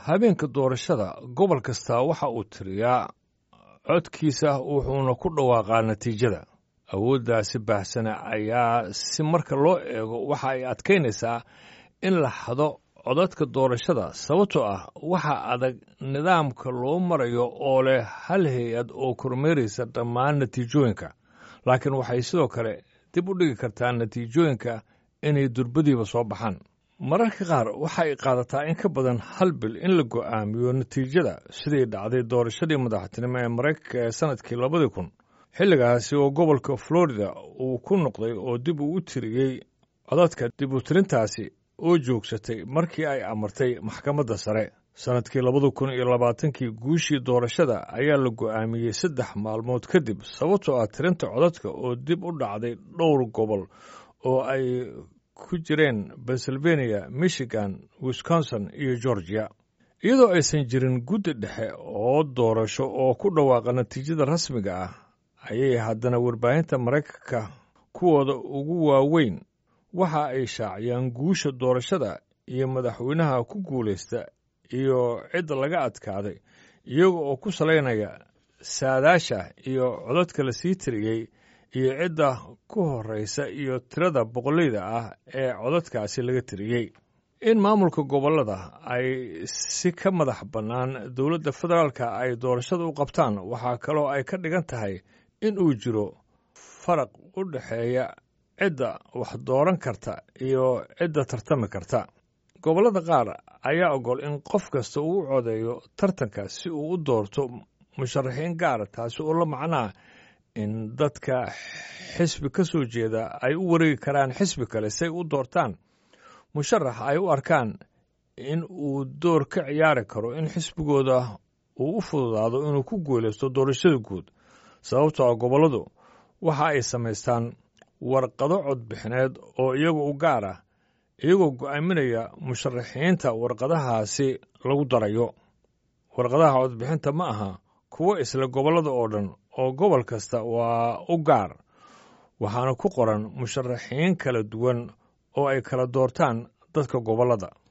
habeenka doorashada gobol kasta waxa uu tiriyaa codkiisa wuxuuna ku dhawaaqaa natiijada awooddaasi baahsana ayaa si marka loo eego waxa ay adkaynaysaa in la xado codadka doorashada sababtoo ah waxa adag nidaamka loo marayo oo leh hal hay-ad oo kormeeraysa dhammaan natiijooyinka laakiin waxay sidoo kale dib u dhigi kartaa natiijooyinka inay durbadiiba soo baxaan mararka qaar waxa ay qaadataa in ka badan hal bil in la go'aamiyo natiijada sidii dhacday doorashadii madaxtinimo ee maraykanka ee sannadkii labadii kun xilligaasi oo gobolka florida uu ku noqday oo dib uu u tiriyey codadka dib u tirintaasi oo joogsatay markii ay amartay maxkamadda sare sannadkii labada kun iyo labaatankii guushii doorashada ayaa la go'aamiyey saddex maalmood kadib sababtoo ah tirinta codadka oo dib u dhacday dhowr gobol oo ay ku jireen pennsylvania michigan wisconsin iyo georgia iyadoo aysan jirin guddi dhexe oo doorasho oo ku dhawaaqa natiijada rasmiga ah ayay haddana warbaahinta maraykanka kuwooda ugu waaweyn waxa ay shaaciyaan guusha doorashada iyo madaxweynaha ku guulaysta iyo cidda laga adkaaday iyaga oo ku salaynaya saadaasha iyo codadka la sii tiriyey iyo cidda ku horraysa iyo tirada boqolleyda ah ee codadkaasi laga tiriyey in maamulka gobollada ay si ka madax bannaan dowladda federaalka ay doorashada u qabtaan waxaa kaloo ay ka dhigan tahay in uu jiro faraq u dhexeeya cidda wax dooran karta iyo cidda tartami karta gobollada qaar ayaa ogol in qof kasta uu u codeeyo tartanka si uu u doorto musharaxiin gaara taasi oo la macnaa in dadka xisbi ka soo jeeda ay u wareegi karaan xisbi kale si ay u doortaan musharax ay u arkaan in uu door ka ciyaari karo in xisbigooda uu u fududaado inuu ku guulaysto doorashada guud sababtoo ah gobolladu waxa ay samaystaan warqado codbixineed oo iyaga u gaar ah iyagoo go'aaminaya musharaxiinta warqadahaasi lagu darayo warqadaha codbixinta ma aha kuwo isla gobollada oo dhan oo gobol kasta waa u gaar waxaana ku qoran musharaxiin kala duwan oo ay kala doortaan dadka gobollada